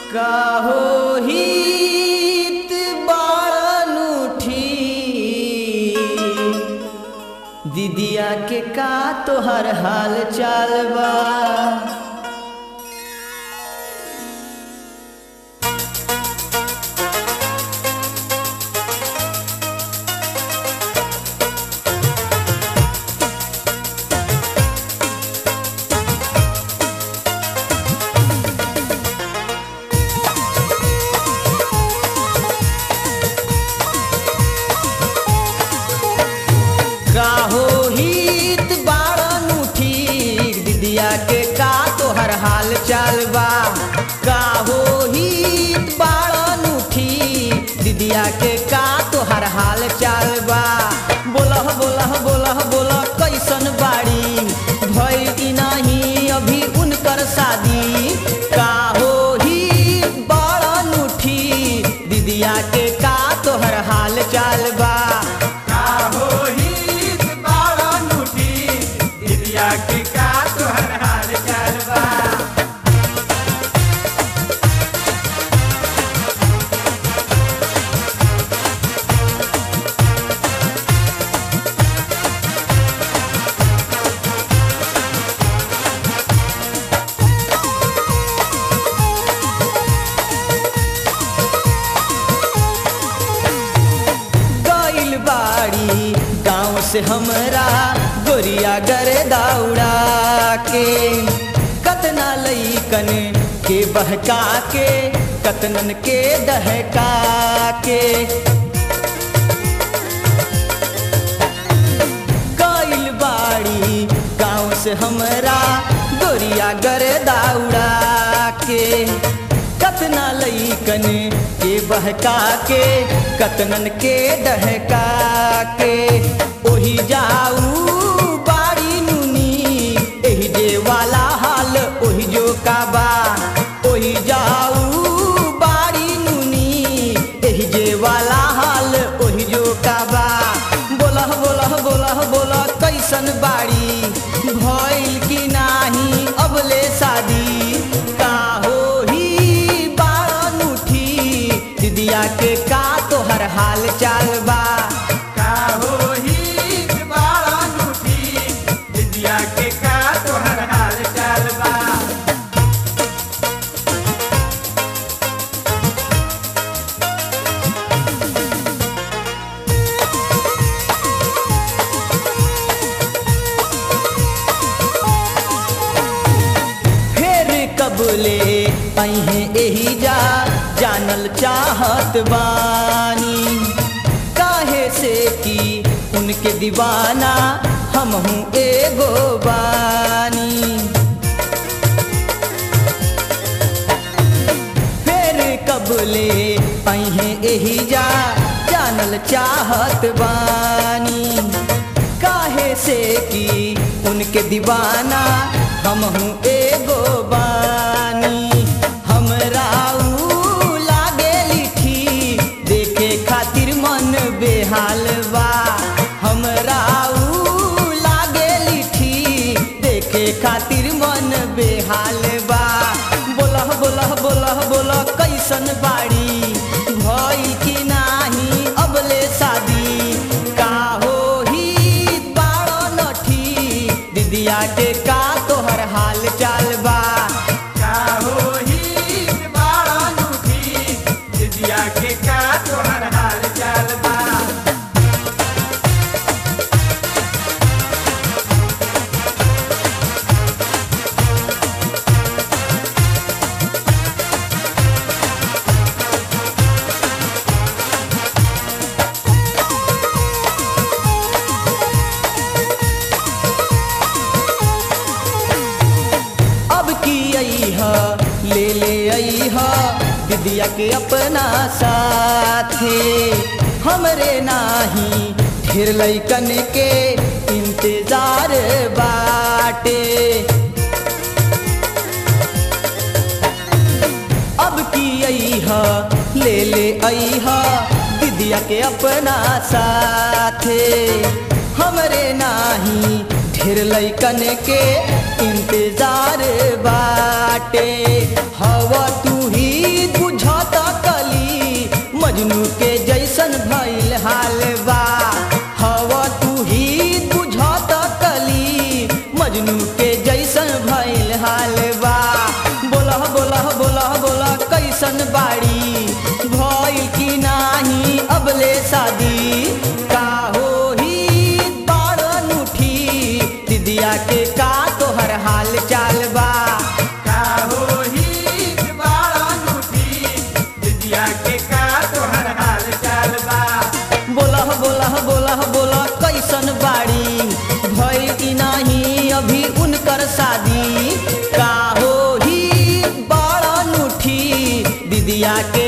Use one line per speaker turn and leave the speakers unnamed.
काहो हित बारनुठी दीदिया के का तोहर हाल चाल बा काहो हित बारनुठी दीदिया के का तोहर हाल चाल बा काहो हित बारनुठी दीदिया के का तोहर हाल चाल बा बोलह बोलह बोलह बोलह कैसन बाड़ी भई नहीं अभी उनकर शादी काहो हित बारनुठी दीदिया के का तोहर हाल चाल बा
के का तोहर हाल चाल बा
गइल बाड़ी गाँव से हमरा गोरिया गरे दौड़ा के कतना लईकन के बहका के कतनन के दहका के गइल बाड़ी गाँव से हमरा गोरिया गरे दौड़ा के कतना लईकन के बहका के कतनन के दहका के ओही जाऊ बाड़ी नुनी एही जे वाला हाल ओही जो काबा ओही जाऊ बाड़ी नुनी एही जे वाला हाल ओही जो काबा बोलह बोलह बोलह बोलह कैसन बाड़ी भइल की नाही अबले शादी का होही बारनुठी दीदिया के का तोहर हाल चाल बा
का होही बाड़ा नूठी दिदिया के का तोहर हाल चाल बा
फेर कबले अहे एही जा जानल चाहत बानी काहे से कि उनके दीवाना हम हूँ एगो बानी फेर कबले अहे एही जा जानल चाहत बानी काहे से कि उनके दीवाना हम हूँ एगो बानी हमरा ऊ लागे लिठी देखे खातिर मन बेहाल बा हमरा ऊ लागे लिठी देखे खातिर मन बेहाल बा बोलह बोलह बोलह बोलह कैसन बाड़ी भई कि नाही अबले शादी का होही बारो नठी दीदिया के का तोहर हाल चाल बा
का होही बाड़ा नूठी दिदिया के का तोहर हाल चाल बा
अब की आई ह ले ले आई ह दीदिया के अपना साथे हमरे नाही ढेर लैकन के इंतजार बाटे अब की आई ह ले ले आई ह दीदिया के अपना साथे हमरे नाही ढेर लैकन के इंतजार बाटे हवा तू ही मजनू के जैसन भइल हाल बा हव तू ही बुझत कली मजनू के जैसन भइल हाल बा बोलह बोलह बोलह बोलह कैसन बाड़ी भइल की नाही अबले शादी का होही बाड़न उठी दिदिया के का तोहर हाल चाल बा
का होही बाड़न उठी दिदिया के का तोहर हाल चाल बा
बोलह बोलह बोलह बोलह कैसन बाड़ी भइल की नाही अभी उनकर शादी का होही बाड़न उठी दिदिया के